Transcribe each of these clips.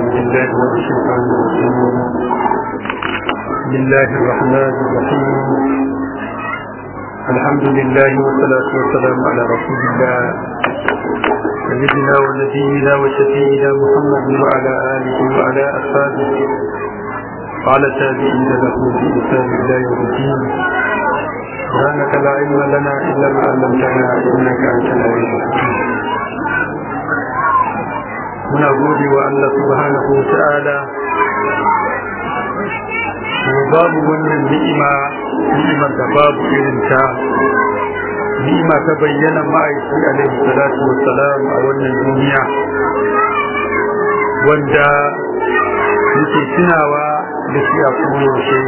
بالله من الشيطان الرجيم بسم الله الرحمن الرحيم الحمد لله والصلاة والسلام على رسول الله سيدنا ونبينا وشفينا محمد وعلى آله وعلى أصحابه وعلى التابعين له بإحسان الله يوم الدين سبحانك لا علم لنا إلا ما علمتنا إنك أنت العليم الحكيم muna gode wa Allah subhanahu wa ta'ala kuma babu wannan ni'ima ni'imar da babu irin ta ni'ima ta bayyana ma'aiki alaihi salatu wa salam a wannan duniya wanda muke tunawa da shi a koyaushe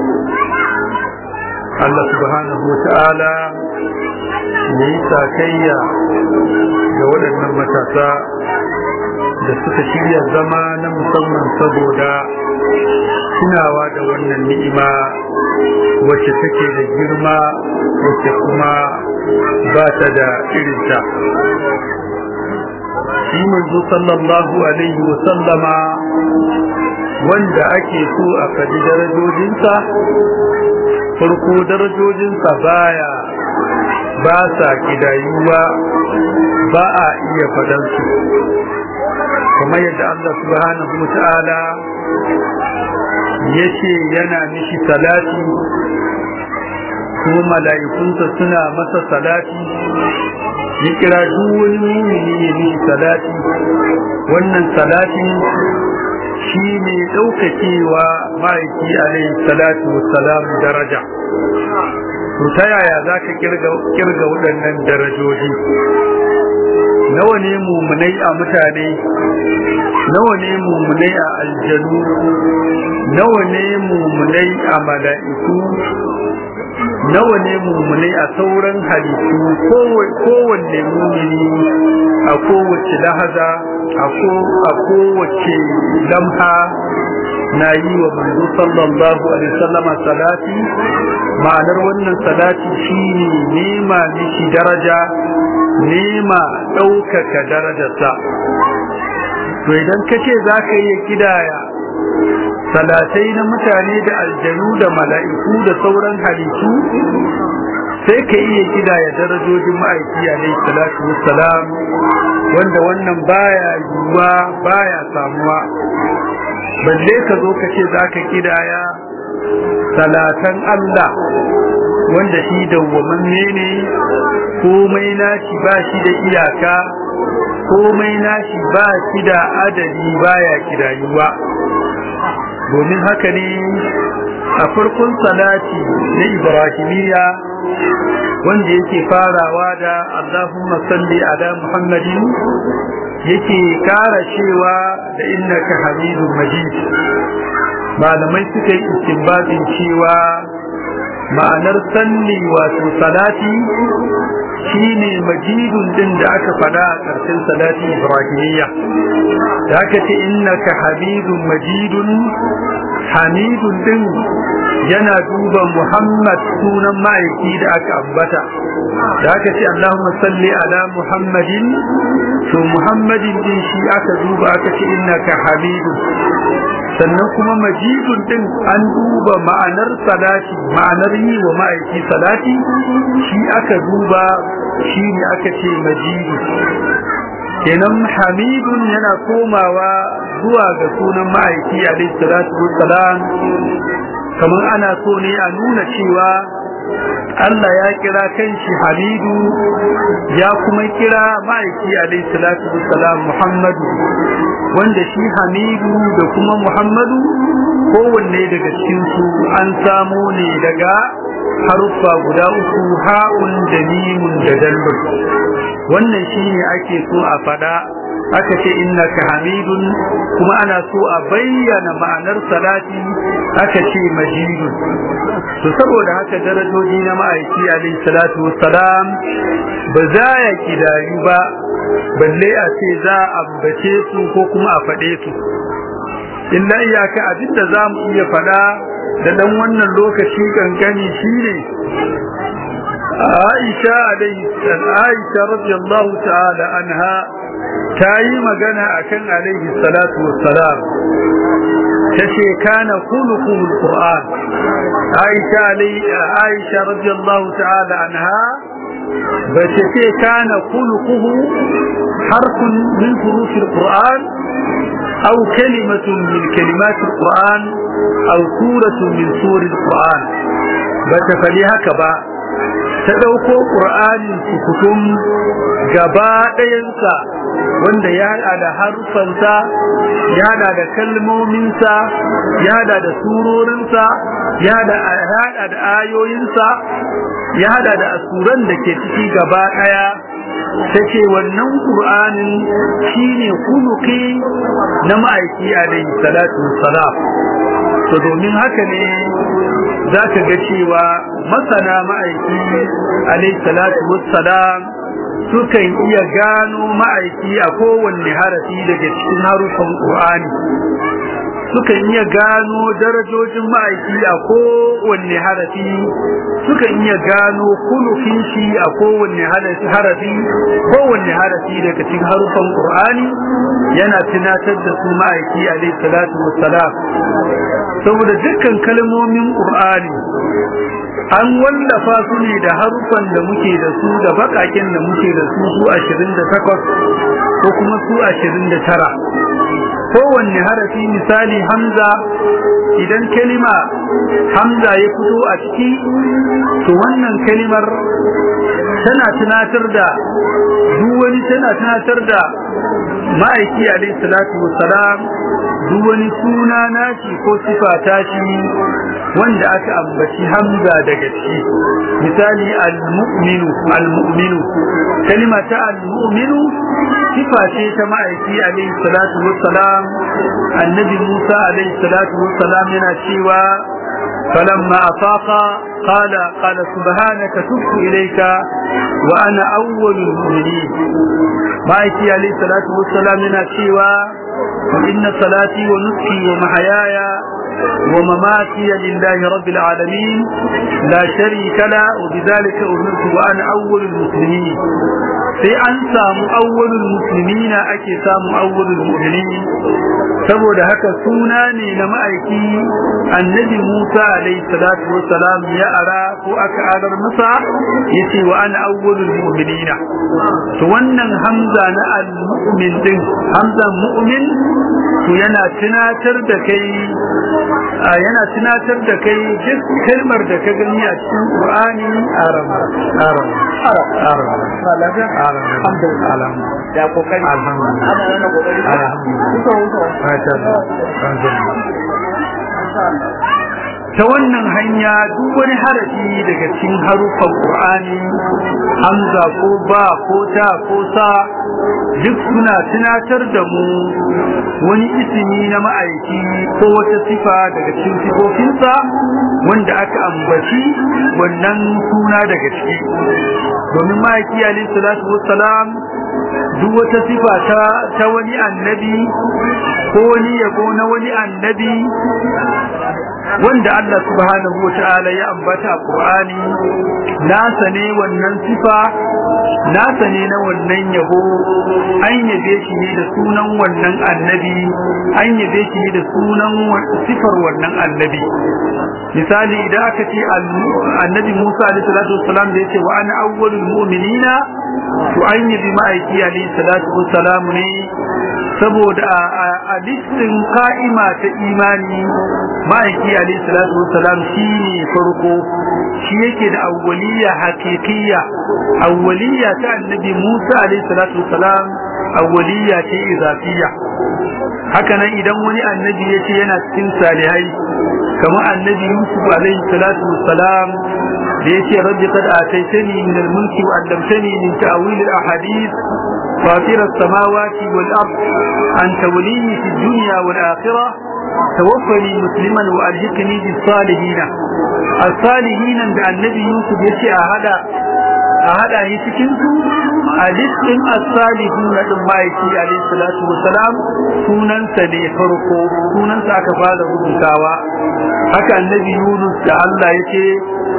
Allah subhanahu wa ta'ala ya yi sakayya ga waɗannan matasa da suka shirya zama na musamman saboda tunawa da wannan ni'ima wacce take da girma wacce kuma ba ta da irinta shi manzo sallallahu alaihi wa sallama wanda ake so a faɗi darajojinsa farko darajojinsa baya ba sa kidayuwa ba a iya faɗansu kamar yadda Allah subhanahu wa ta'ala ya ce yana mishi salati kuma mala'ikunsa suna masa salati ya kira duk wani mumini ya mishi salati wannan salati shi ne ɗaukakewa ma'aiki alaihi salatu wassalam daraja to ta yaya za ka kirga waɗannan darajoji nawa ne mummunai a mutane nawa ne mummunai a aljanu nawa ne mummunai a mala'iku nawa ne mummunai a sauran halittu kowanne mumini a kowace lahaza a kowace lamha na yi wa manzo sallallahu alaihi wasallama salati ma'anar wannan salati shine nema miki daraja nema ɗaukaka darajarsa to idan ka ce za ka yi kidaya salatai na mutane da aljanu da mala'iku da sauran halittu sai ka iya kidaya darajojin ma'aiki alaihi salatu wassalam wanda wannan baya yiwuwa baya samuwa balle ka zo ka ce za ka kidaya salatan Allah wanda shi dawwamanne ne komai nashi ba shi da iyaka komai nashi ba shi da adadi baya kidayuwa domin haka ne a farkon salati na ibrahimiyya wanda yake farawa da Allahumma salli ala Muhammadin yake kara cewa da innaka hamidun majid malamai suka yi istinbatin cewa ma'anar salli wato salati shine majidun din da aka fada a ƙarshen salati ibrahimiyya da aka ce innaka hamidun majidun hamidun din yana duba muhammad sunan ma'aiki da aka ambata da aka ce allahumma salli ala muhammadin to muhammadin din shi aka duba aka ce innaka hamidun sannan kuma majidun din an duba ma'anar salati ma'anar yi wa ma'aiki salati shi aka duba shi ne aka ce majidu kenan hamidun yana komawa zuwa ga sunan ma'aiki alaihi salatu wassalam kamar ana so ne a nuna cewa Allah ya kira kanshi Hamidu ya kuma kira ma'aiki alaihi salatu wassalam Muhammadu wanda shi Hamidu da kuma Muhammadu kowanne daga cikin su an samo ne daga haruffa guda uku ha'un da mimun da dalbur wannan shine ake so a fada aka ce innaka hamidun kuma ana so a bayyana ma'anar salati aka ce majidun to saboda haka darajoji na ma'aiki alayhi salatu wassalam ba za ya kidayu ba balle a ce za a ambace su ko kuma a faɗe su illa iyaka abinda za mu iya faɗa da dan wannan lokaci kankani shine Aisha alaihi Aisha radiyallahu ta'ala anha ta yi magana akan alaihi salatu wassalam tace kana khuluqul qur'an Aisha alaihi Aisha radiyallahu ta'ala anha bace ce kana khuluquhu harfun min hurufil qur'an أو كلمة من كلمات القرآن أو سورة من سور القرآن بتفليها كبا تدوكو قرآن سكتم جباء ينسى wanda ya hada da harufansa ya hada da kalmominsa ya hada da surorinsa ya hada da ayoyinsa ya hada da asuran da ke ciki gaba daya take wannan qur'anin shine kuluki na ma'aiki alaihi salatu wassalam to domin haka ne zaka ga cewa masana ma'aiki alaihi salatu wassalam sukan iya gano ma'aiki a kowanne harafi daga cikin harufan qur'ani sukan iya gano darajojin ma'aiki a kowanne harafi sukan iya gano kulufin shi a kowanne harafi kowanne harafi daga cikin harufan Qur'ani yana tunatar da su ma'aiki alayhi salatu wassalam saboda dukkan kalmomin Qur'ani an wallafa su ne da harufan da muke da su da bakakin da muke da su su 28 ko kuma su 29 kowanne harafi misali hamza idan kalima hamza ya fito a ciki to wannan kalimar tana tunatar da duk wani tana tunatar da ma'aiki alaihi salatu wassalam duk wani suna nashi ko sifa tashi wanda aka ambaci hamza daga ciki misali al-mu'minu al-mu'minu kalima ta al-mu'minu sifa ce ta ma'aiki alaihi salatu wassalam annabi Musa alaihi salatu wassalam yana cewa فلما أفاق قال قال سبحانك تبت إليك وأنا أول المؤمنين ما يتي عليه الصلاة والسلام من الشيوى وإن صلاتي ونسكي ومحياي ومماتي لله رب العالمين لا شريك له وبذلك أمرت وأنا أول المسلمين sai an samu awwalul muslimina ake samu awwalul mu'minin saboda haka suna ne na ma'aiki annabi Musa alayhi salatu wassalam ya ara ko aka arar masa yace wa ana awwalul mu'minina to wannan hamza na al-mu'min din hamza mu'min to yana tunatar da kai yana tunatar da kai duk kalmar da ka gani a cikin Qur'ani aram aram aram aram alhamdulillah ya kokari alhamdulillah ana yana kokari alhamdulillah ta wannan hanya duk wani harafi daga cikin haruffan Qur'ani hamza ko ba ko ta ko sa duk suna tunatar da mu wani isimi na ma'aiki ko wata sifa daga cikin sifofinsa wanda aka ambaci wannan suna daga ciki domin ma'aiki alayhi salatu wassalam duk wata sifa ta ta wani annabi ko wani yabo na wani annabi wanda Allah subhanahu wa ta'ala ya ambata a Qur'ani nasa ne wannan sifa nasa ne na wannan yabo an yabe shi ne da sunan wannan annabi an yabe shi ne da sunan sifar wannan annabi misali idan aka ce annabi Musa alaihi salatu wassalam da yace wa ana awwalul mu'minina to an yabi ma'aiki alaihi salatu wassalam ne saboda a listin ka'ima ta imani ma'aiki alaihi salatu wassalam shine farko shi yake da awwaliya haqiqiyya awwaliya ta annabi Musa alaihi salatu wassalam awwaliya ce izafiyya haka nan idan wani annabi yace yana cikin salihai kamar annabi Yusuf alaihi salatu wassalam da yace rabbi qad ataitani min al-mulki wa 'allamtani min ta'wil al-ahadith فاطر السماوات والأرض أنت ولي في الدنيا والآخرة توفني مسلما وألحقني بالصالحين الصالحين عند النبي يوسف يشي أهدا أهدا يتكنسو ألحقن الصالحين لما يشي عليه الصلاة والسلام سنن سني فرقو سنن سأكفال ربكاوا haka annabi Yunus da Allah yake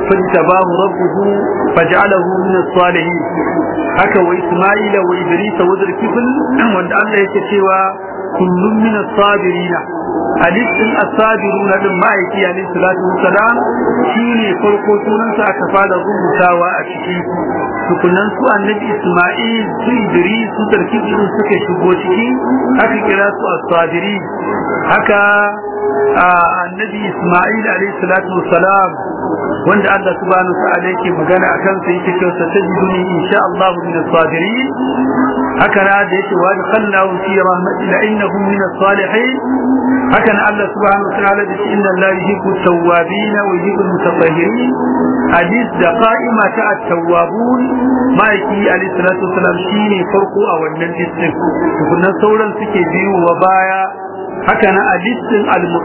فاجتباه ربه فجعله من الصالحين haka wa Isma'ila wa Idris wa Zulkifl wanda Allah yake cewa kullum min as-sabirina hadisin as-sabiruna din ma'aiki alayhi salatu wassalam shine farko sunansa aka fara rubutawa a ciki tukunan su annabi Isma'il su Idris su Zulkifl suka shigo ciki aka kira su as-sabiri haka annabi Isma'il alayhi salatu wassalam wanda Allah subhanahu wa ta'ala yake magana akan sa yake cewa satajiduni insha Allah min as-sabirin haka na da yake wa khallahu fi rahmatina innahum min as-salihin haka na Allah subhanahu wa ta'ala da inna Allah yuhibbu at-tawwabin wa yuhibbu al-mutatahhirin hadith da qa'ima ta at-tawwabun ma'aiki alayhi salatu wassalam shine farko a wannan listin tukunan sauran suke biyu wa baya haka na a listin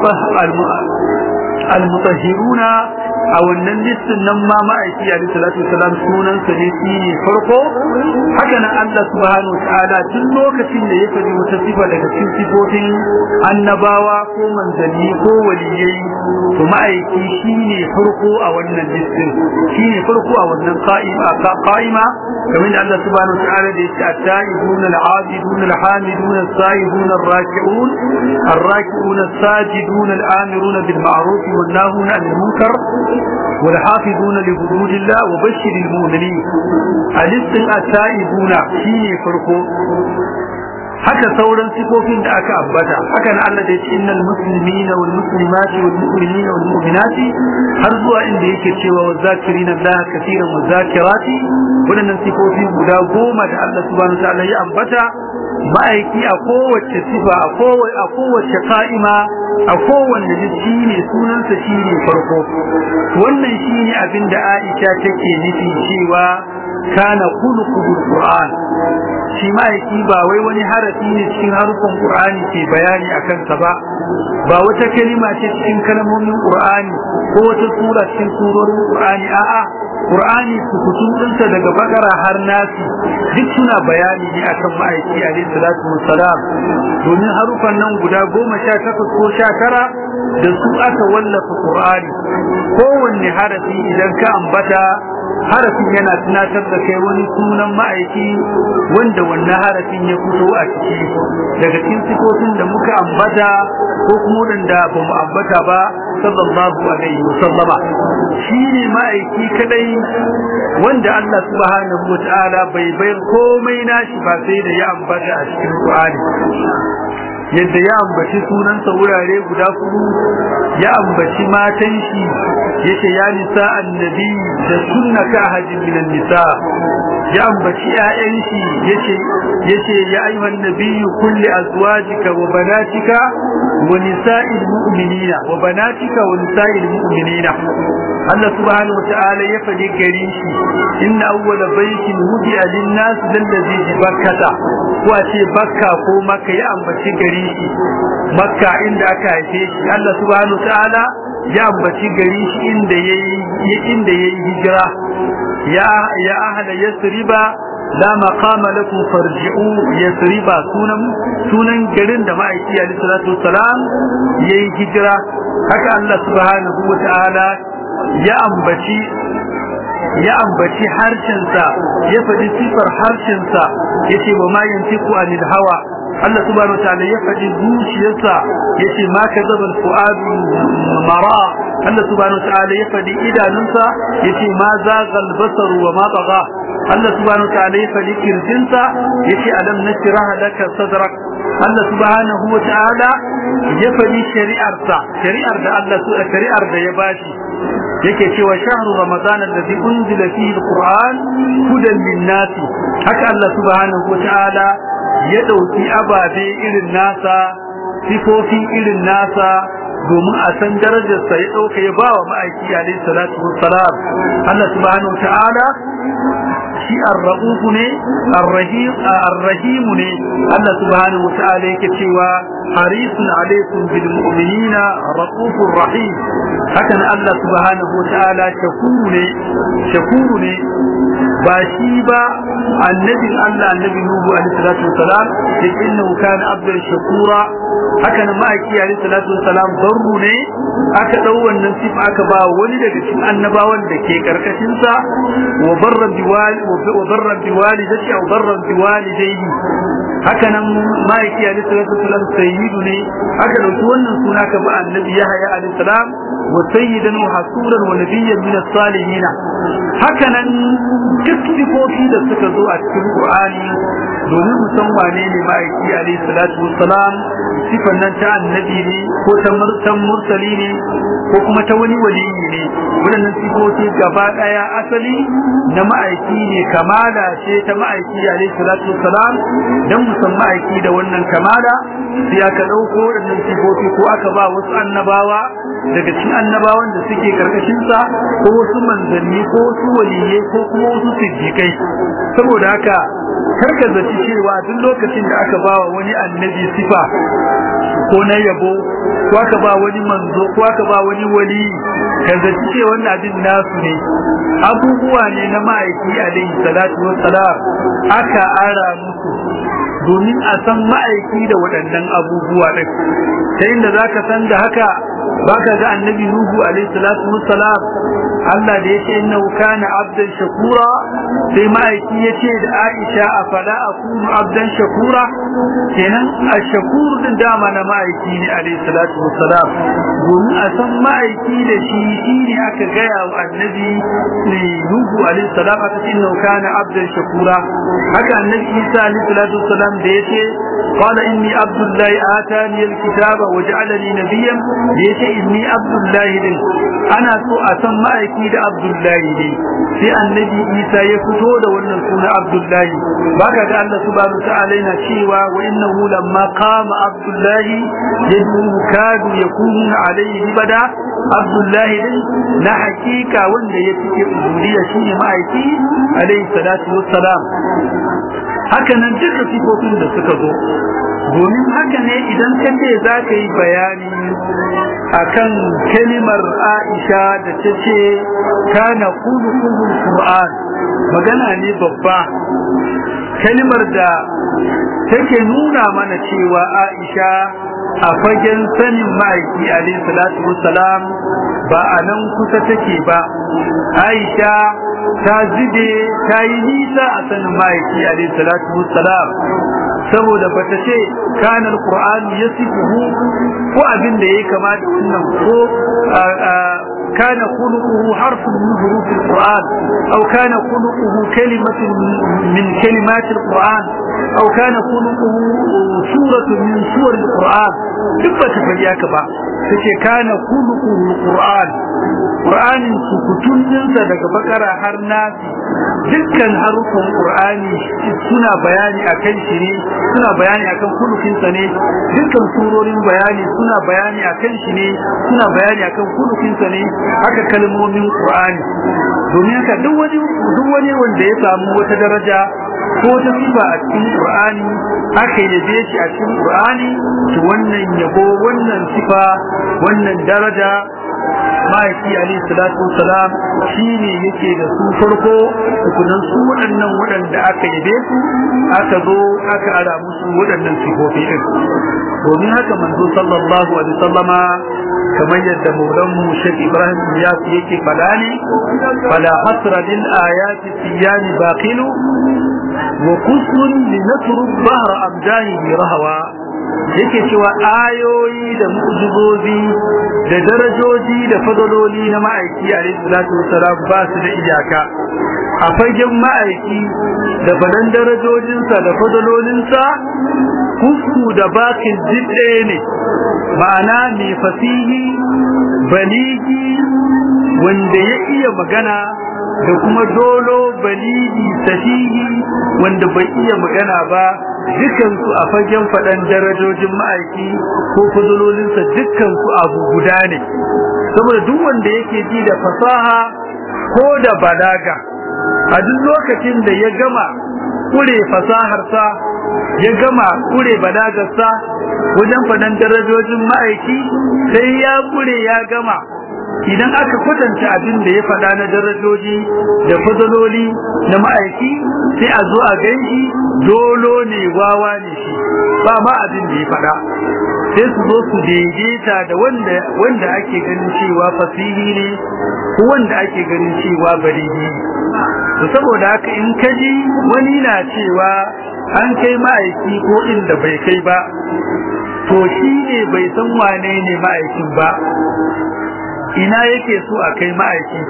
al-mutahhiruna a wannan listin nan ma ma'aiki a salatu wasalam sunan sa ne shi ne farko haka nan Allah subhanahu wataala duk lokacin da ya faɗi wata sifa daga cikin sifofin annabawa ko manzanni ko waliyai to ma'aiki shi ne farko a wannan listin shi ne farko a wannan qa'ima qa'ima kamar da Allah subhanahu wataala da yake at-ta'ibuna al-'abiduna al-hamiduna as-sa'ibuna ar-raki'un ar-raki'una as-sajiduna al-amiruna bil ma'ruf wan-nahuna 'anil munkar والحافظون لحدود الله وبشر المؤمنين الاستن التائبون شيء فرقو haka sauran sifofin da aka ambata haka na Allah da yake innal muslimina wal muslimati wal mu'minina wal mu'minati har zuwa inda yake cewa wa zakirina Allah kaseeran wa zakirati wadannan sifofi guda goma da Allah subhanahu wa ta'ala ya ambata ma'aiki a kowace sifa a kowace ka'ima a kowanne shi ne sunansa shi ne farko wannan shi ne abin da Aisha take nufi cewa kana khuluqul Qur'an shi ma'aiki ba wai wani harafi ne cikin harufan Qur'ani ke bayani akan sa ba ba wata kalima ce cikin kalmomin Qur'ani ko wata sura cikin surorin Qur'ani a'a Qur'ani sukutun ɗinsa daga bakara har nasi duk suna bayani ne akan ma'aiki alaihi salatu wassalam domin harufan nan guda goma sha takwas ko sha tara da su aka wallafa Qur'ani kowanne harafi idan ka ambata harafin yana tunatar da kai wani sunan ma'aiki wanda wannan harafin ya fito a ciki daga cikin sifofin da muka ambata ko kuma wanda ba mu ambata ba sallallahu alaihi wa sallama shine ma'aiki kadai wanda Allah subhanahu wa ta'ala bai bayar komai nashi ba sai da ya ambata a cikin Qur'ani yadda ya ambaci sunansa wurare guda kudu ya ambaci matan shi yace ya nisa annabi da sunna ka hajin minan nisa ya ambaci ƴaƴan shi yace yace ya ayyuhan nabiyyu kulli azwajika wa banatika wa nisa'il mu'minina wa banatika wa nisa'il mu'minina Allah subhanahu wa ta'ala ya faɗi gari shi inna awwala baitin wudi'a lin-nas lallazi bi bakkata ko a ce bakka ko makka ya ambaci gari shi makka inda aka haife shi Allah subhanahu wa ta'ala ya ambaci gari shi inda yayi inda yayi hijira ya ya ahla yasriba la maqama lakum farji'u yasriba sunan sunan garin da ma'aiki alaihi salatu wassalam yayi hijira haka Allah subhanahu wa ta'ala ya ambaci ya ambaci harshensa ya faɗi sifar harshensa ya ce wa ma yantiku anil hawa Allah subhanahu wa ta'ala ya faɗi zuciyarsa ya ce ma ka zaba fu'adu mara Allah subhanahu wa ta'ala ya faɗi idanunsa ya ce ma zagal basaru wa ma tagha Allah subhanahu wa ta'ala ya faɗi kirjinsa ya ce alam nashrah laka sadrak Allah subhanahu wa ta'ala ya faɗi shari'arsa shari'ar da Allah shari'ar da ya bashi yake cewa shahru ramadan alladhi unzila fihi alquran hudan lin-nas haka Allah subhanahu wataala ya dauki ababe irin nasa sifofi irin nasa domin a san darajar sa ya dauka ya bawa ma'aiki alayhi salatu wassalam Allah subhanahu wataala shi ar-rauf ne ar-rahim ar-rahim ne Allah subhanahu wataala yake cewa harisun alaikum bil mu'minina raufur rahim hakan Allah subhanahu wataala shakuru ne shakuru ne ba shi ba annabin Allah annabi Nuhu alaihi salatu wassalam da innahu kana abdan shakura haka nan ma'aiki alaihi salatu wassalam barru ne aka dau wannan sifa aka ba wani daga cikin annabawan da ke karkashin sa wa barra biwali wa barra biwali da shi barra biwali dai haka nan ma'aiki alaihi salatu wassalam sayyidu ne aka dauki wannan suna ka ba annabi Yahya alaihi salam wa sayyidan wa hasuran wa nabiyyan min as-salihin haka nan duk sifofi da suka zo a cikin Qur'ani domin mu san wane ne ma'aiki alaihi salatu wassalam sifan nan ta annabi ne ko ta murtan mursali ne ko kuma ta wani waliyi ne waɗannan sifofi gaba ɗaya asali na ma'aiki ne kamala ce ta ma'aiki alaihi salatu wassalam dan mu san ma'aiki da wannan kamala sai aka ɗauko waɗannan sifofi ko aka ba wasu annabawa daga cikin annabawan da suke karkashin sa ko wasu manzanni ko wasu waliyai ko kuma wasu siddiqai saboda haka karka zaci cewa duk lokacin da aka ba wa wani annabi sifa ko na yabo ko aka ba wani manzo ko aka ba wani wali ka zaci cewa wannan abin nasu ne abubuwa ne na ma'aiki alaihi salatu wassalam aka ara musu domin a san ma'aiki da waɗannan abubuwa ɗin ta inda za ka san da haka baka ga annabi nuhu alaihi salatu wassalam Allah da yace innahu kana abdan shakura sai ma'aiki yace da Aisha afala akunu abdan shakura kenan ash-shakur din dama na ma'aiki ne alaihi salatu wassalam domin a san ma'aiki da shi shine aka gaya wa annabi nuhu alaihi salam aka ce innahu kana abdan shakura haka annabi Isa alaihi salatu wassalam da yace qala inni abdullahi atani al-kitaba waj'alani nabiyyan da yace inni abdullahi din ana so a san ma'aiki da abdullahi ne sai annabi isa ya fito da wannan suna abdullahi baka ga Allah subhanahu ta'ala yana cewa wa innahu lamma qama abdullahi yadu kadu yakunu alayhi libada abdullahi din na hakika wanda ya fike ubudiyya shine ma'aiki alayhi salatu wassalam haka nan duka sifofin da suka zo domin haka ne idan ka ce za ka yi bayani akan kalimar Aisha da ta ce kana kulukuhul Qur'an magana ne babba kalimar da take nuna mana cewa Aisha a fagen sanin ma'aiki alayhi salatu wassalam ba a nan kusa take ba Aisha ta zube ta yi nisa a sanin ma'aiki alayhi salatu wassalam saboda bata ce kanar qur'an yasifuhu ko abin da yake kama da wannan ko kana khuluquhu harfun min huruf alquran aw kana khuluquhu kalimatun min kalimat alquran aw kana khuluquhu suratun min suwar alquran duk bata fadi haka ba take kana khuluquhu alquran qur'anin sukutun dinsa daga bakara har nasi dukkan harufan qur'ani suna bayani akan shi ne suna bayani akan kulukinsa ne dukkan surorin bayani suna bayani akan shi ne suna bayani akan kulukinsa ne haka kalmomin qur'ani domin haka duk wani duk wani wanda ya samu wata daraja ko ta sifa a cikin qur'ani aka yabe shi a cikin qur'ani to wannan yabo wannan sifa wannan daraja ma'aiki alayhi salatu wasalam shine yake da su farko tukunan su waɗannan waɗanda aka yabe su aka zo aka ara musu waɗannan sifofi din domin haka manzo sallallahu alaihi wasallama kamar yadda maulan mu Sheikh Ibrahim ya yake fada ne fala hasra lil ayati siyani baqilu wa kusmun linatru bahra abdahi rahwa yake cewa ayoyi da mu'jizozi da darajoji da fadaloli na ma'aiki alayhi salatu wassalam ba su da iyaka a fagen ma'aiki da badan darajojinsa da fadalolinsa kusku da bakin jidde ne ma'ana mai fasihi baligi wanda ya iya magana da kuma dolo baligi sahihi wanda bai iya magana ba dukansu a fagen faɗan darajojin ma'aiki ko fadalolinsa dukansu abu guda ne saboda duk wanda yake ji da fasaha ko da balaga a duk lokacin da ya gama kure fasaharsa ya gama kure balagarsa wajen faɗan darajojin ma'aiki sai ya kure ya gama idan aka kwatanta abin da ya faɗa na darajoji da fadaloli na ma'aiki sai a zo a ganshi dolo ne wawa ne shi ba ma abin da ya faɗa sai su zo su daidaita da wanda wanda ake ganin cewa fasihi ne ko wanda ake ganin cewa baridi to saboda haka in kaji wani na cewa an kai ma'aiki ko inda bai kai ba to shi ne bai san wane ne ma'aikin ba ina yake so a kai ma'aiki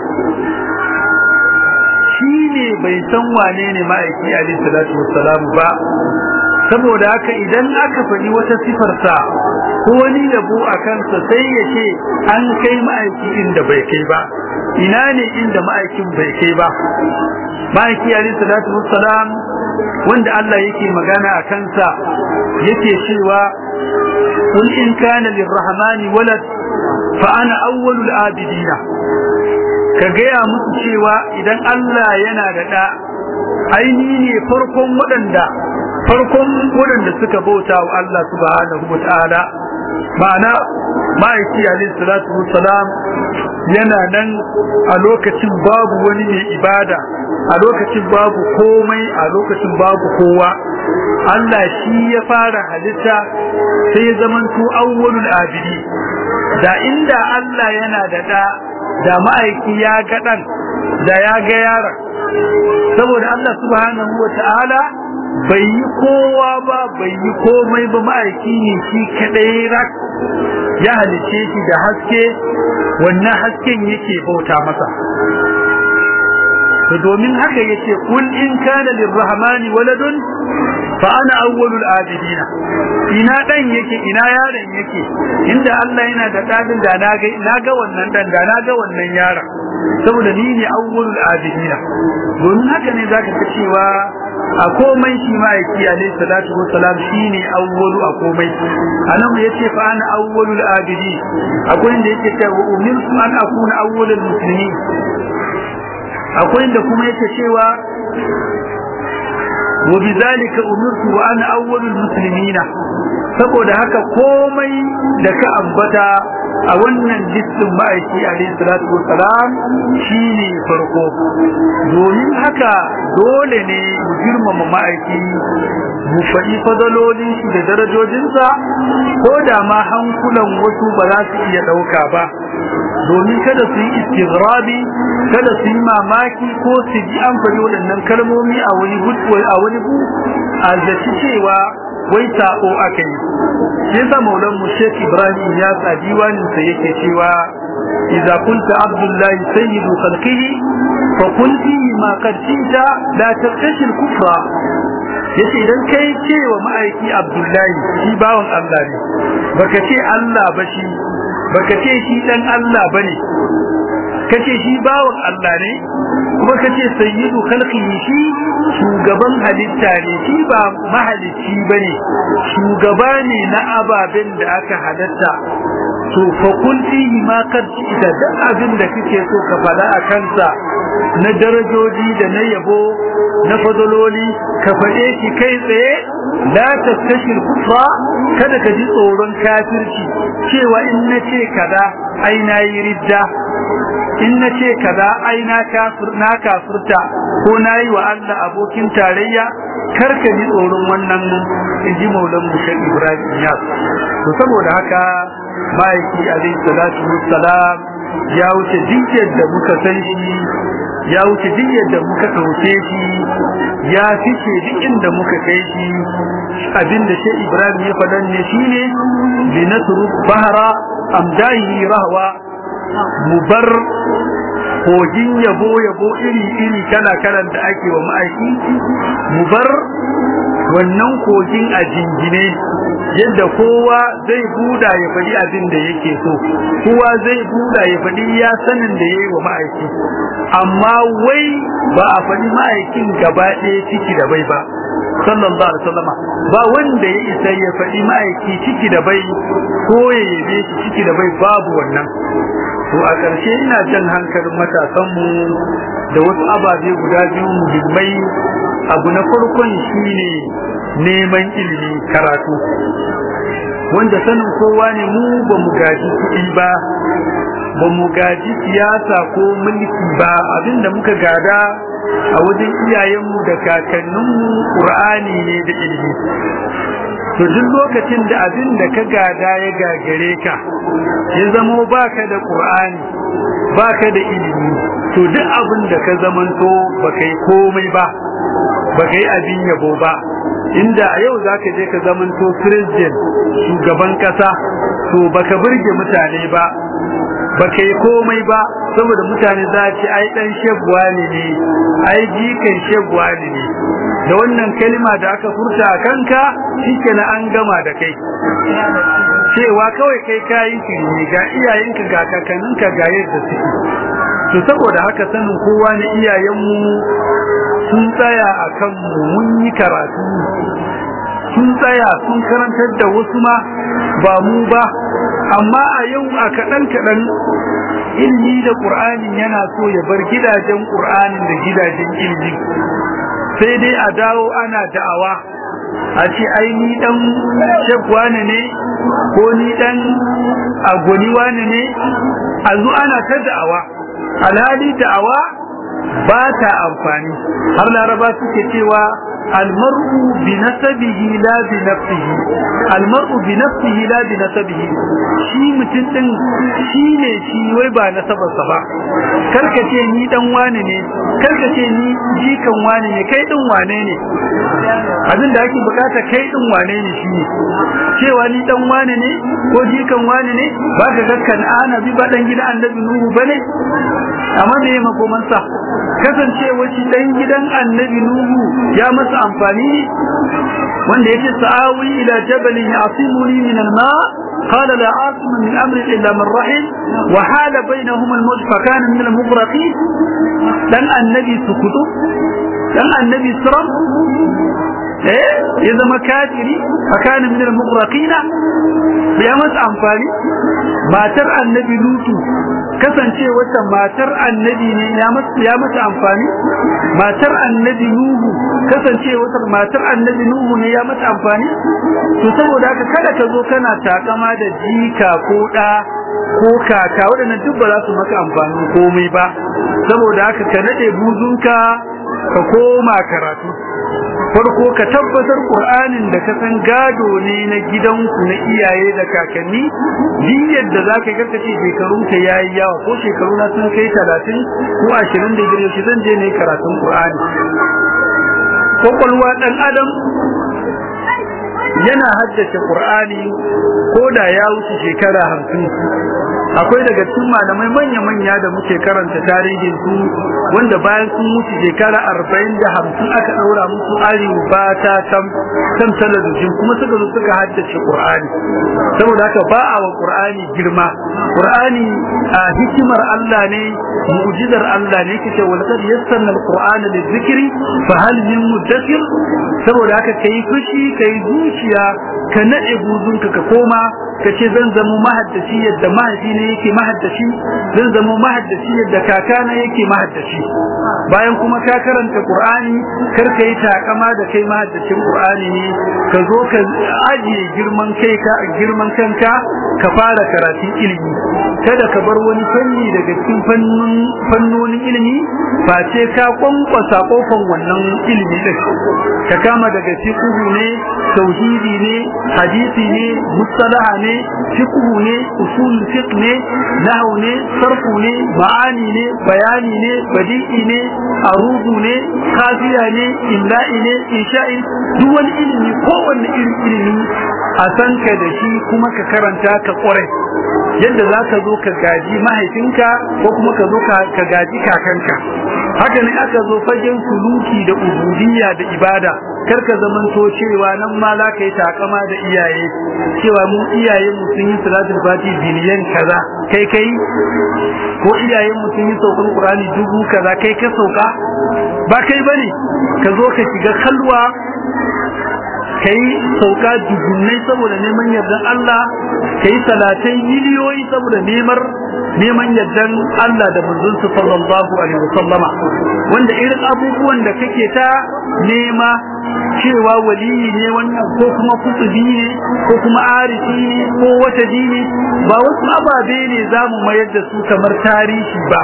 shi ne bai san wane ne ma'aiki alaihi salatu wassalam ba saboda haka idan aka faɗi wata sifarsa ko wani yabo a kansa sai ya ce an kai ma'aiki inda bai kai ba ina ne inda ma'aikin bai kai ba ma'aiki alaihi salatu wassalam wanda Allah yake magana a kansa yake cewa قل إن كان للرحمن ولد فأنا أول الآبدين كجيا متشيوا إذا الله ينادى aini ne farkon waɗanda farkon waɗanda suka bauta wa Allah subhanahu wa ta'ala ma'ana ma'aiki alayhi salatu wassalam yana nan a lokacin babu wani mai ibada a lokacin babu komai a lokacin babu kowa Allah shi ya fara halitta sai ya zamanto awwalul abidi da inda Allah yana da da da ma'aiki ya ga dan da ya ga yaron saboda Allah subhanahu wa ta'ala bai yi kowa ba bai yi komai ba ma'aiki ne shi kadai rak ya halice shi da haske wannan hasken yake bauta masa to domin haka yace kul in kana lirrahmani waladun fa ana awwalul abidina ina dan yake ina yaron yake inda Allah yana da dadin da na ga na ga wannan dan da na ga wannan yaron saboda ni ne awwalul abidina domin haka ne zaka ga cewa a komai shi ma yake alayhi salatu wassalam shine awwalu a komai anan yace fa ana awwalul abidi akwai inda yake cewa umirtu an akuna awwalul muslimin akwai inda kuma yake cewa wa bidhalika umirtu wa ana awwalul muslimin saboda haka komai da ka ambata a wannan listin ma'aiki alayhi salatu wassalam shine farko domin haka dole ne mu girmama ma'aiki mu faɗi fadalolin shi da darajojinsa ko da ma hankulan wasu ba za su iya ɗauka ba domin kada su yi istighrabi kada su yi mamaki ko su ji an faɗi waɗannan kalmomi a wani a wani bu a zaci cewa wai sako aka yi shi yasa maulan mu Sheikh Ibrahim ya sa diwanin sa yake cewa idza kunta abdullahi sayyidu khalqihi fa kun fihi ma qad tinta la taqtashi al-kufra yace idan kai cewa ma'aiki abdullahi shi bawan Allah ne baka ce Allah ba shi baka ce shi dan Allah bane kace shi bawan Allah ne kuma kace sayyidu khalqihi shi shugaban halitta ne shi ba mahalicci bane shugaba ne na ababen da aka halatta to fa kun fihi ma kad ita da abin da kike so ka fada a kansa na darajoji da na yabo na fadaloli ka fade shi kai tsaye la taskashil kufra kada ka ji tsoron kafirci cewa in nace kaza ai nayi ridda in na ce kaza ai na kafir na kafirta ko nayi wa Allah abokin tarayya kar ka ji tsoron wannan inji maulan mu Sheikh Ibrahim Yas to saboda haka maiki alaihi salatu wassalam ya wuce diyyar da muka san shi ya wuce diyyar da muka dauke shi ya fice duk inda muka kai shi abinda Sheikh Ibrahim ya faɗan ne shine linasru bahra amdahi rahwa mu bar kogin yabo yabo iri iri kala kalan da ake wa ma'aiki mu bar wannan kogin a jingine yadda kowa zai buda ya faɗi abin da yake so kowa zai buda ya faɗi ya sanin da yayi wa ma'aiki amma wai ba a faɗi ma'aikin gaba ɗaya ciki da bai ba sallallahu alaihi wasallam ba wanda ya isa ya faɗi ma'aiki ciki da bai ko ya yabe shi ciki da bai babu wannan to a ƙarshe ina jan hankalin matasanmu da wasu ababe guda biyu muhimmai abu na farkon shine neman ilimi karatu wanda sanin kowa ne mu ba mu gaji kuɗi ba ba mu gaji siyasa ko mulki ba abinda muka gada a wajen iyayenmu da kakanninmu ƙur'ani ne da ilimi to duk lokacin da abin da ka gada ya gagare ka ya zamo baka da ƙur'ani baka da ilimi to duk abin da ka zamanto baka yi komai ba baka yi abin yabo ba inda a yau za ka je ka zamanto president shugaban kasa to baka burge mutane ba baka yi komai ba saboda mutane za a ce ai dan shegwa ne ne ai jikan shegwa ne ne da wannan kalma da aka furta a kanka shikenan an gama da kai cewa kawai kai kayi ne ga iyayenka ga kakanninka ga yadda suke to saboda haka sanin kowa ne iyayenmu sun tsaya a kanmu mun yi karatu sun tsaya sun karantar da wasu ma ba mu ba amma a yau a kaɗan kaɗan ilmi da ƙur'ani yana so ya bar gidajen ƙur'anin da gidajen ilmi sai dai a dawo ana da'awa a ce ai ni dan shekwane ne ko ni dan agwani wane ne a zo ana ta da'awa alhali da'awa ba ta amfani har laraba suke cewa almar'u bi nasabihi la bi nafsihi almar'u bi nafsihi la bi nasabihi shi mutum din shi ne shi wai ba nasabarsa ba karka ce ni dan wane ne karka ce ni jikan wane ne kai din wane ne abin da ake bukata kai din wane ne shi ne cewa ni dan wane ne ko jikan wane ne ba ka ga kan'ana bi ba dan gidan annabi nuhu bane amma me ya makomansa kasancewa shi dan gidan annabi nuhu ya masa amfani ne wanda yake sa'awi ila jabalin yasimuni min al-ma قال لا عاصم من امر الا من رحم وحال بينهما الموت فكان من المغرقين دان النبي سكتو دان النبي سرم eh ya zama kafiri fakana min al-mughraqina ya masa amfani matar annabi lutu kasance wata matar annabi ne ya masa ya masa amfani matar annabi nuhu kasance wata matar annabi nuhu ne ya masa amfani to saboda haka kada ka zo kana takama da jika ko da ko kaka waɗannan duk ba za su maka amfani komai ba saboda haka ka nade buzunka ka koma karatu farko ka tabbatar Qur'anin da ka san gado ne na gidanku na iyaye da kakanni din yadda zaka ga kace shekarun ka yayi yawa ko shekaru na sun kai 30 ko 25 shi zan je ne karatun Qur'ani kokolwa dan adam yana haddace Qur'ani ko da ya wuce shekara 50 akwai daga cikin malamai manya-manya da muke karanta tarihin su wanda bayan sun mutu shekara arba'in da hamsin aka ɗaura musu arewa ba ta tam kan talabijin kuma suka zo suka haddace ƙur'ani saboda haka ba a wa ƙur'ani girma ƙur'ani a hikimar Allah ne mu'jizar Allah ne kace wal qad yassarna al-qur'ana lidhikri fa hal min mudakkir saboda haka kai fushi kai zuciya ka nade buzunka ka koma kace zan zama mahaddaci yadda mahaifi ne yake mahaddaci zan zama mahaddaci yadda kakana yake mahaddaci bayan kuma ka karanta qur'ani kar ka yi takama da kai mahaddacin qur'ani ne ka zo ka ajiye girman kai ka girman kanka ka fara karatun ilimi kada ka bar wani fanni daga cikin fannonin ilimi face ka kwankwasa kofan wannan ilimi din ka kama daga fiqhu ne tauhidi ne hadisi ne mustalaha ne fiqh ne usul fiqh ne nahwu ne sarfu ne ma'ani ne bayani ne badi'i ne arudu ne kafiya ne illa'i ne insha'i duk wani ilimi kowanne irin ilimi a san ka da shi kuma ka karanta ka kware yadda za ka zo ka gaji mahaifinka ko kuma ka zo ka gaji kakanka haka ne aka zo fagen suluki da ubudiyya da ibada kar ka zamanto cewa nan ma za ka yi takama da iyaye cewa mu iyayen mu sun yi salatul fati biliyan kaza kai kai ko iyayen mu sun yi saukan qur'ani dubu kaza kai ka sauka ba kai bane ka zo ka shiga kalwa kai sauka dubunnai saboda neman yardan Allah kai salatai miliyoyi saboda neman neman yardan Allah da manzon sa sallallahu alaihi wasallama wanda irin abubuwan da kake ta nema cewa waliyi ne wannan ko kuma kutubi ne ko kuma arifi ne ko wata dini ba wasu ababe ne za mu mayar da su kamar tarihi ba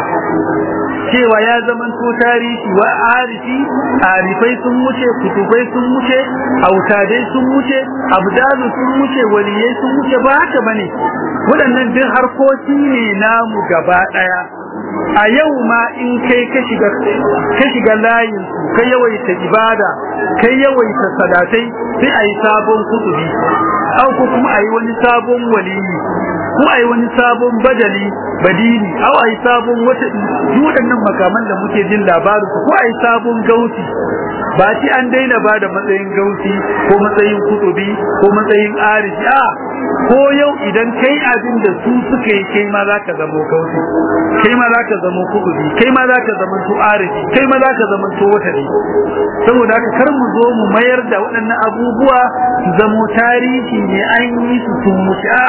cewa ya zaman to tarihi wa arifi arifai sun wuce kutubai sun wuce autadai sun wuce abdalu sun wuce waliyai sun wuce ba haka bane waɗannan duk harkoki ne namu gaba ɗaya a yau ma in kai ka shiga ka shiga layin ka yawaita ibada kai yawaita salatai sai ayi sabon kutubi au ko kuma ayi wani sabon waliyi ko ayi wani sabon badali badini au ayi sabon wata waɗannan makaman da muke jin labarin ko ayi sabon gauti ba ci an daina ba da matsayin gauti ko matsayin kutubi ko matsayin arifi a ko yau idan kai abin da su suka yi kai ma za ka zamo gauti kai ma za ka zamo kutubi kai ma za ka zama to arifi kai ma za ka zama to wata ne saboda haka kar mu zo mu mayar da waɗannan abubuwa su zamo tarihi ne an yi su sun wuce a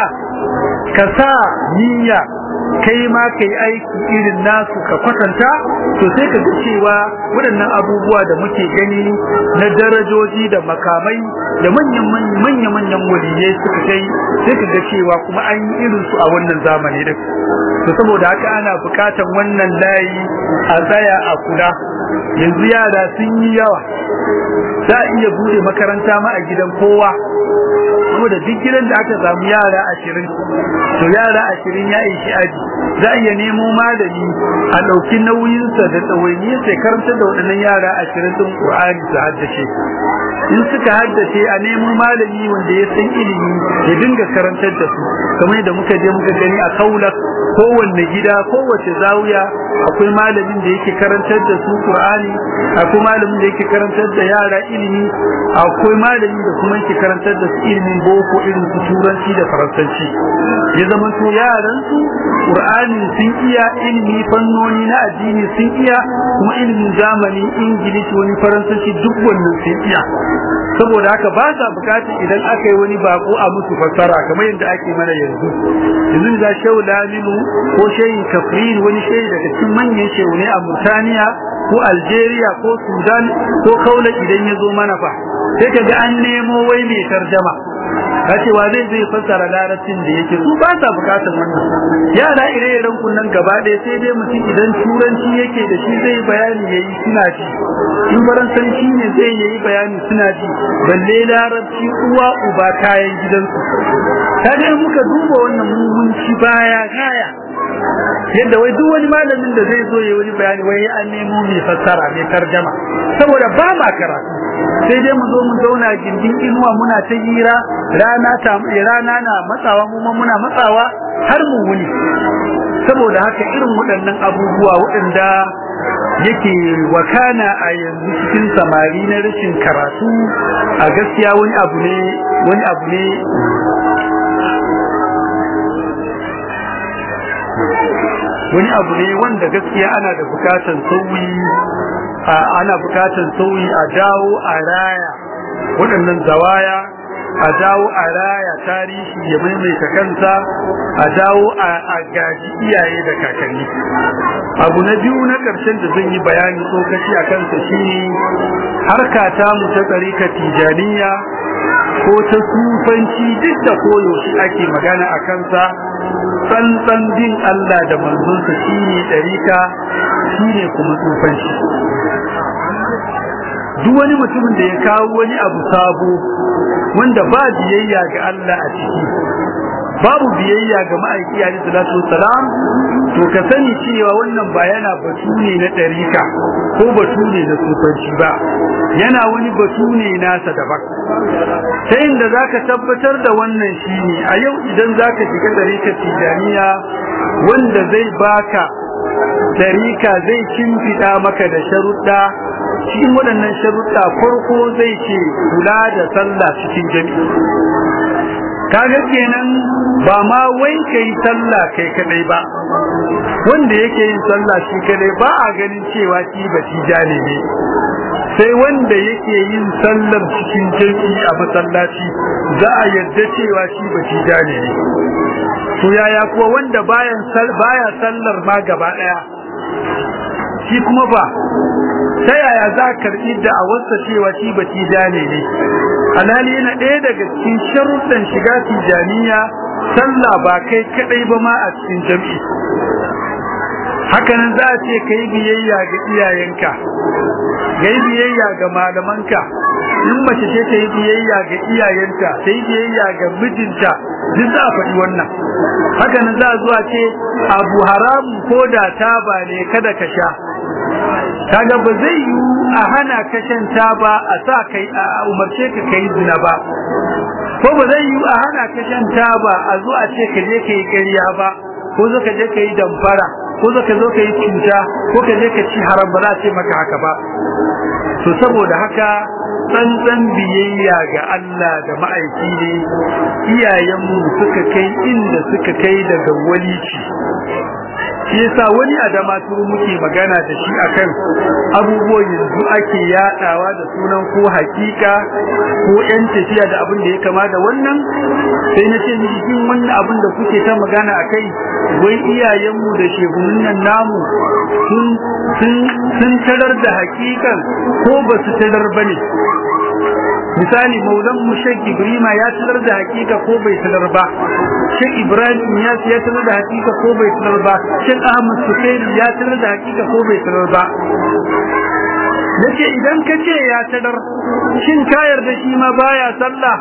ka sa niyya kai ma kai aiki irin nasu ka kwatanta to sai ka ga cewa waɗannan abubuwa da muke gani na darajoji da makamai da manyan manyan manyan waliyai suka kai sai ka ga cewa kuma an yi irin su a wannan zamani din to saboda haka ana bukatan wannan layi a tsaya a kula yanzu yara sun yi yawa za a iya bude makaranta ma a gidan kowa saboda duk gidan da aka samu yara ashirin to yara ashirin ya ishi aji za a iya nemo malami a ɗauki nauyinsa da ɗawainiyarsa ya karanta da waɗannan yara ashirin ɗin ƙur'ani su haddace in suka haddace a nemo malami wanda ya san ilimi ya dinga karantar da su kamar yadda muka je muka gani a kaula kowanne gida kowace zawiya akwai malamin da yake karantar da su Qur'ani akwai malamin da yake karantar da yara ilimi akwai malami da kuma yake karantar da su ilimin boko irin su turanci da faransanci ya zama to yaran su Qur'ani sun iya ilimi fannoni na addini sun iya kuma ilimin zamani ingilishi wani faransanci duk wannan sun iya saboda haka ba sa bukatar idan aka yi wani bako a musu fassara kamar yadda ake mana yanzu yanzu da shehu laminu ko shehin kafrin wani shehi daga cikin manyan shehu ne a murtaniya ko algeria ko sudan ko kaula idan ya zo mana fa sai ka ga an nemo wai mai tarjama ka ce wa zai zai fassara larabcin da yake su ba sa bukatar wannan yara ire-iren kunnan gaba ɗaya sai dai mutum idan turanci yake da shi zai bayani yayi suna ji in faransanci ne zai yayi bayani suna ji balle larabci uwa uba kayan gidansu kaga muka duba wannan mumunci baya kaya yadda wai duk wani malamin da zai zo ya wani bayani wai an nemo mai fassara mai tarjama saboda ba ma karatu sai dai mu zo mu zauna gindin inuwa muna ta hira rana ta rana na matsawa mu ma muna matsawa har mu wuni saboda haka irin waɗannan abubuwa waɗanda yake wakana a yanzu cikin samari na rashin karatu a gaskiya wani abu ne wani abu ne wani abu ne wanda gaskiya ana da bukatan sauyi ana bukatan sauyi a dawo a raya waɗannan zawaya a dawo a raya tarihi ya maimaita kansa a dawo a gaji iyaye da kakanni abu na biyu na ƙarshen da zan yi bayani tsokaci a kansa shine harka ta mu ta tsarika tijaniya ko ta sufanci duk da koyaushe ake magana a kansa tsantsan bin Allah da manzonsa shine ɗarika shine kuma sufanci duk wani mutumin da ya kawo wani abu sabo wanda ba biyayya ga Allah a ciki babu biyayya ga ma'aiki alaihi salatu wassalam to ka sani cewa wannan ba yana batu ne na ɗarika ko batu ne na sufanci ba yana wani batu ne nasa daban ta inda za ka tabbatar da wannan shi ne a yau idan za ka shiga ɗarikar tijaniya wanda zai baka ɗarika zai kimfiɗa maka da sharuɗa cikin waɗannan sharuɗa farko zai ce kula da sallah cikin jami'i kaga kenan ba ma wai kai sallah kai kadai ba wanda yake yin sallah shi kadai ba a ganin cewa shi ba tijani ne sai wanda yake yin sallar cikin jami'i a masallaci za a yarda cewa shi ba tijani ne to yaya kuwa wanda bayan baya sallar ma gaba daya shi kuma ba ta yaya za ka karɓi da a wasa cewa shi ba tijani ne alhali yana ɗaya daga cikin sharuɗan shiga tijaniya sallah ba kai kaɗai ba ma a cikin jam'i hakanan za a ce ka yi biyayya ga iyayenka ga yi biyayya ga malamanka in mace ce ta yi biyayya ga iyayenta ta yi biyayya ga mijinta duk za a faɗi wannan hakanan za a zuwa ce abu haramu ko da taba ne kada ka sha kaga ba zai yi a hana ka shan taba a sa kai a umarce ka kai zina ba ko ba zai yi a hana ka shan taba a zo a ce ka je ka yi ƙarya ba ko zo ka je ka yi damfara ko zo ka zo ka yi cuta ko ka je ka ci haram ba za a ce maka haka ba to saboda haka tsantsan biyayya ga Allah da ma'aiki ne iyayenmu suka kai inda suka kai daga walici shi yasa wani adama turu muke magana da shi akan abubuwan yanzu ake yadawa da sunan ko hakika ko yan tafiya da abin da ya kama da wannan sai na ce miki kin wannan abin da kuke ta magana akai wai iyayenmu da shehunan nan namu sun sun sun tarar da hakikan ko ba su tarar bane misali maulan mu Sheikh Ibrahim ya tarar da hakika ko bai tarar ba Sheikh Ibrahim ya ya tarar da hakika ko bai tarar ba Sheikh Ahmad Sukairi ya tarar da hakika ko bai tarar ba nace idan ka ce ya tarar shin ka yarda shi ma baya sallah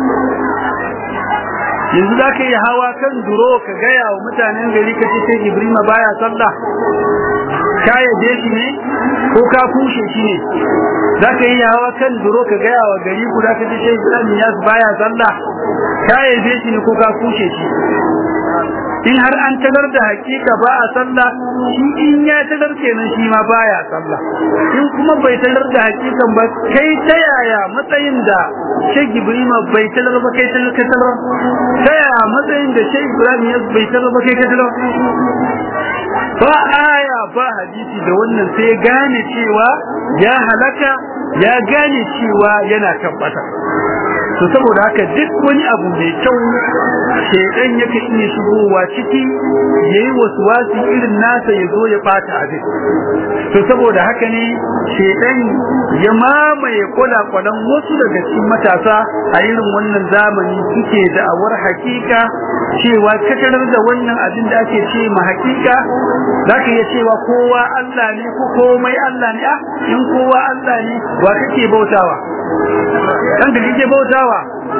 yanzu za ka yi hawa kan duro ka gaya wa mutanen gari ka ce Sheikh Ibrahim baya sallah ka yaje shi ne ko ka kushe shi ne za ka yi hawa kan duro ka gaya wa gari guda ka ce Sheikh Ibrahim ya baya sallah ka yaje shi ne ko ka kushe shi in har an talar da hakika ba a sallah shi in ya talar kenan shi ma baya sallah in kuma bai talar da hakikan ba kai ta yaya matsayin da Sheikh Ibrahim bai talar ba kai talar ka talar ta yaya matsayin da Sheikh Ibrahim ya bai talar ba kai ka talar ba aya ba hadisi da wannan sai gane cewa ya halaka ya gane cewa yana tabbata to saboda haka duk wani abu mai kyau shedan yake iya shigowa ciki yayi waswasi irin nasa ya zo ya bata abin to saboda haka ne shedan ya mamaye kwalakwalan wasu daga cikin matasa a irin wannan zamani suke da awar hakika cewa katarar da wannan abin da ake ce ma hakika zaka iya cewa kowa Allah ne ko komai Allah ne ah in kowa Allah ne wa kake bautawa kan da kake bautawa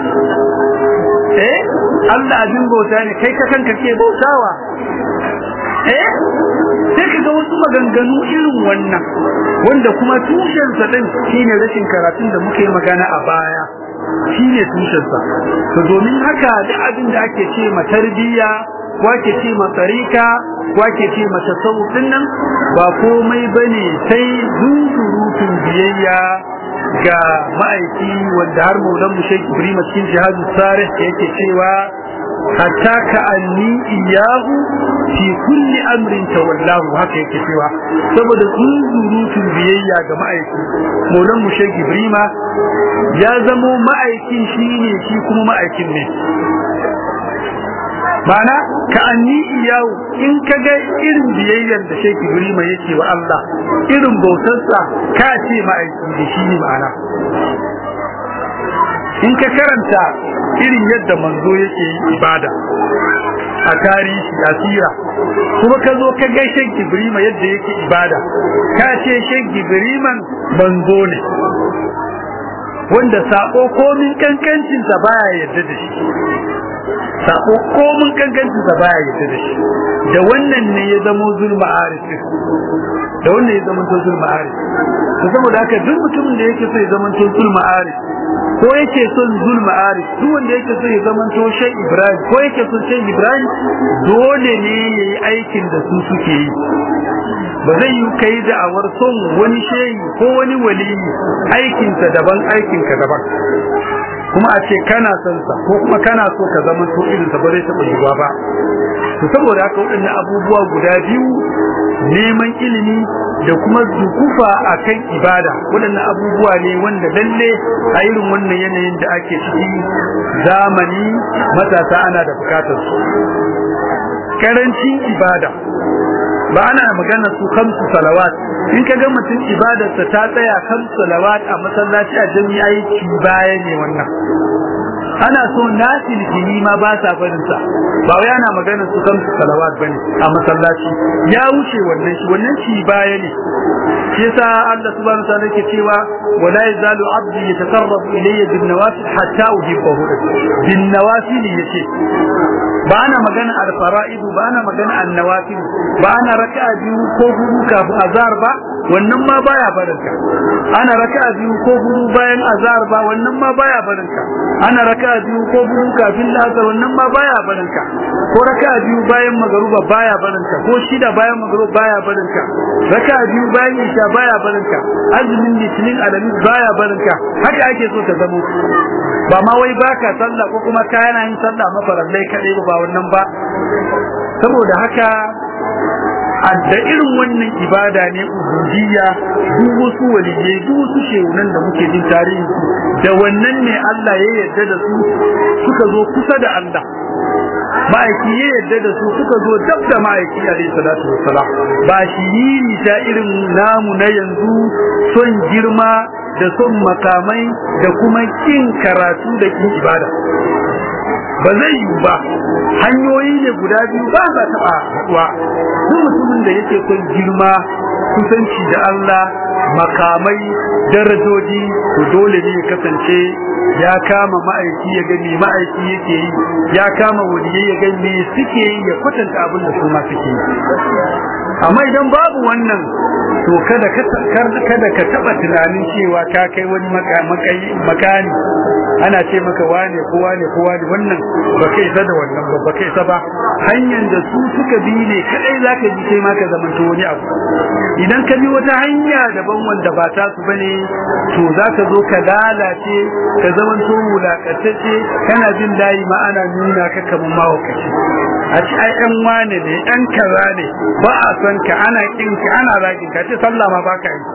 eh Allah abin bauta ne kai ka kanka ke bautawa eh sai ka ga wasu maganganu irin wannan wanda kuma tushen sa din shine rashin karatun da muke magana a baya shine tushen sa to domin haka da abin da ake ce ma tarbiyya ko ake ce ma tsarika ko ake ce ma tasawuf din nan ba komai bane sai zuzurutun biyayya ga ma'aiki wanda har maulan mu Sheikh Ibrahim cikin jihadu sarih yake cewa hatta ka anni iyahu fi kulli amrin tawallahu haka yake cewa saboda zuzurutun biyayya ga ma'aiki maulan mu Sheikh Ibrahim ya zamo ma'aikin shine shi kuma ma'aikin ne mana ka anni iyawu in ka ga irin biyayyar da Sheikh Ibrahim yake wa Allah irin bautarsa ka ce ma'aiki da shi ne ma'ana in ka karanta irin yadda manzo yake yi ibada a tarihi a sira kuma ka zo ka ga Sheikh Ibrahim yadda yake ibada ka ce Sheikh Ibrahim manzo ne wanda sako komin kankancin sa baya yadda da shi sako komin kankancin sa baya yadda da shi da wannan ne ya zama zulma arif da wannan ya zama to zulma arif to saboda haka duk mutumin da yake so ya zama to zulma arif ko yake son zulma arif duk wanda yake so ya zama to shay ibrahim ko yake son shay ibrahim dole ne yayi aikin da su suke yi ba zai yi kai da awar son wani shehi ko wani waliyi aikinsa daban aikinka daban kuma a ce kana son sa ko kuma kana so ka zama to irin sa ba zai taba yiwa ba to saboda haka waɗannan abubuwa guda biyu neman ilimi da kuma dukufa akan ibada waɗannan abubuwa ne wanda lalle a irin wannan yanayin da ake ciki zamani matasa ana da bukatar su karancin ibada ba ana magana su kamsu salawat in ka ga mutum ibadarsa ta tsaya kamsu salawat a masallaci a jami'ai ci baya ne wannan ana so na tilkini ma ba sa barin sa ba wai ana magana su kamsu salawat bane a masallaci ya wuce wannan shi wannan ci baya ne shi yasa Allah subhanahu wa ta'ala yake cewa wala yazalu abdi yataqarrabu ilayya bin nawafil hatta uhibbahu bin nawafil yace ba ana magana al fara'id ba ana magana an nawafil ba ana raka'a biyu ko hudu kafin azhar ba wannan ma baya barinka ana raka'a biyu ko hudu bayan azhar ba wannan ma baya barinka ana raka'a biyu ko hudu kafin asar wannan ma baya barinka ko raka'a biyu bayan magruba baya barinka ko shida bayan magruba baya barinka raka'a biyu bayan isha baya barinka azumin litinin alamis baya barinka haka ake so ta zamo ba ma wai baka sallah ko kuma ka yana yin sallah mafarallai kadai ba wannan ba saboda haka da irin wannan ibada ne ubudiyya duk wasu waliyai duk wasu shehunan da muke jin tarihi da wannan ne Allah ya yarda da su suka zo kusa da Allah ma'aiki ya yarda da su suka zo dab da ma'aiki alaihi salatu wassalam ba shi ta irin namu na yanzu son girma da son makamai da kuma kin karatu da kin ibada ba zai yi ba hanyoyi ne guda biyu ba za taɓa haɗuwa duk mutumin da yake son girma kusanci da Allah makamai darajoji to dole ne ya kasance ya kama ma'aiki ya gani ma'aiki yake yi ya kama waliyai ya gani me suke yi ya kwatanta abin da su ma suke yi amma idan babu wannan to kada ka kada ka taba tunanin cewa ka kai wani makani ana ce maka wane ko wane ko wane wannan ba kai isa da wannan ba ba kai isa ba hanyar da su suka bi ne kadai zaka ji kai ma ka zamanto wani abu idan ka bi wata hanya daban wanda ba ta su bane to zaka zo ka lalace ka zamanto mulakatacce kana jin layi ma ana nuna ka kamar mawakaci a ci ai ɗan wane ne ɗan kaza ne ba a san ka ana kin ka ana zagin ka ce sallah ma baka yi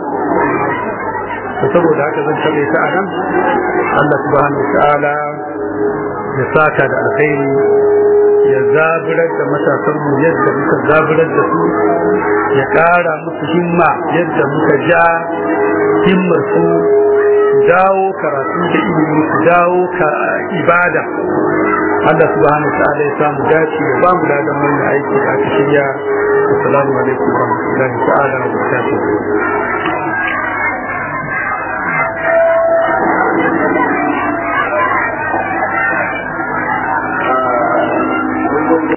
to saboda haka zan tabe ta anan Allah subhanahu ta'ala ya saka da alkhairi ya zaburar da matasan mu yadda muka zaburar da su ya ƙara musu himma yadda muka ja himmar su dawo karatu da ilimi su dawo ka ibada Allah subhanahu wa ta'ala ya samu dace ya ba mu ladan wannan aiki da aka shirya assalamu alaikum wa rahmatullahi ta'ala wa barakatuh